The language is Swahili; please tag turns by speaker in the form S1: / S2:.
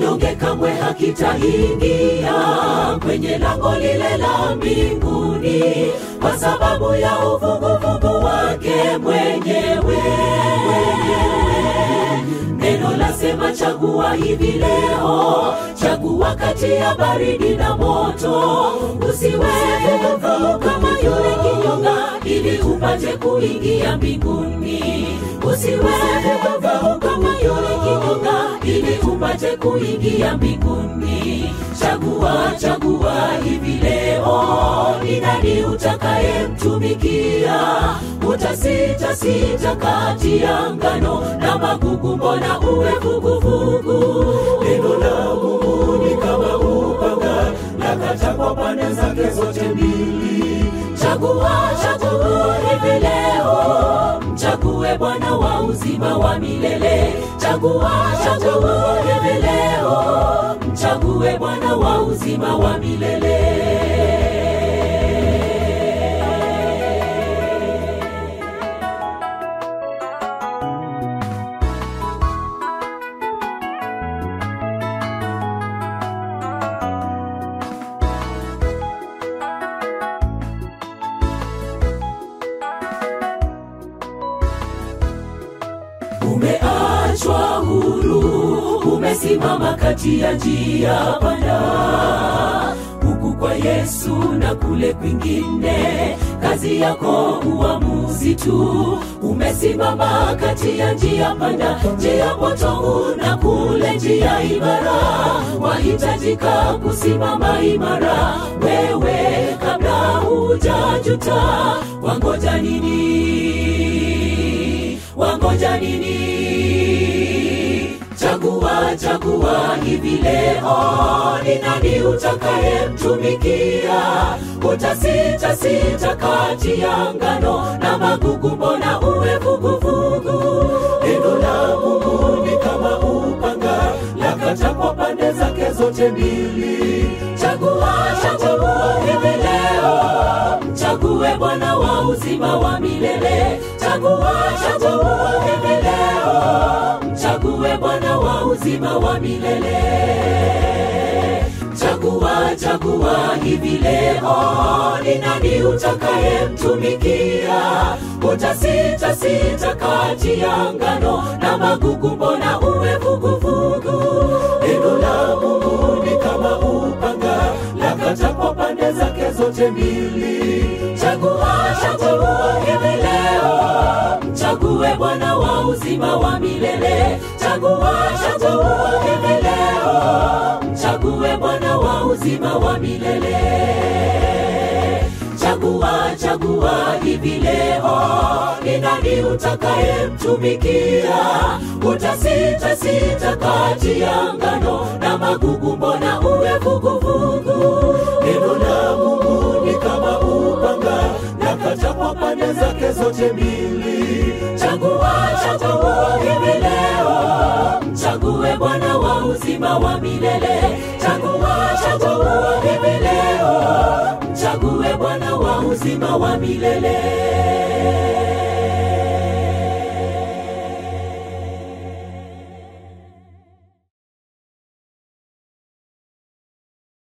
S1: kinyonge kamwe hakitaingia kwenye lango lile la mbinguni kwa sababu ya uvuguvugu wake mwenyewe neno lasema chagua hivi leo chagua kati ya baridi na moto usiwe vuguvugu kama yule kinyonga ili upate kuingia mbinguni usiwe vuguvugu kama yule kinyonga ili upate kuingia mbinguni chagua chagua hivi leo ni nani utakayemtumikia utasita sita kati ya ngano na magugu mbona uwe vuguvugu
S2: neno la mungu ni kama upanga lakata kwa pande zake zote mbili
S1: chagua chagua hivi leo mchague bwana wa uzima wa milele chagua chagua hivi leo mchague bwana wa uzima wa milele umeachwa huru umesimama kati ya njia panda huku kwa yesu na kule kwingine kazi yako uamuzi tu umesimama kati ya njia panda njia potovu na kule njia imara wahitajika kusimama imara wewe kabla hujajuta wangoja nini wangoja nini chagua chagua hivi leo ni nani utakayemtumikia utasita sita kati ya ngano na magugu mbona uwe vuguvugu
S2: neno la mungu ni kama upanga lakata kwa pande zake zote mbili
S1: chagua chagua hivi leo mchague bwana wa uzima wa milele chagua chagua hivi leo mchague bwana wa uzima wa milele chagua chagua hivi leo ni nani utakayemtumikia utasita sita kati ya ngano na magugu mbona uwe vuguvugu
S2: neno la mungu ni kama upanga lakata kwa pande zake zote mbili
S1: chagua chagua hivi leo mchague bwana wa uzima wa milele chagua chagua hivi leo mchague bwana wa uzima wa milele chagua chagua hivi leo ni nani utakayemtumikia utasita sita kati ya ngano na magugu mbona uwe vuguvugu
S2: neno la mungu ni kama upanga lakata kwa pande zake zote mbili
S1: chagua chagua hivi leo mchague bwana wa uzima wa milele chagua chagua hivi leo mchague bwana wa uzima wa milele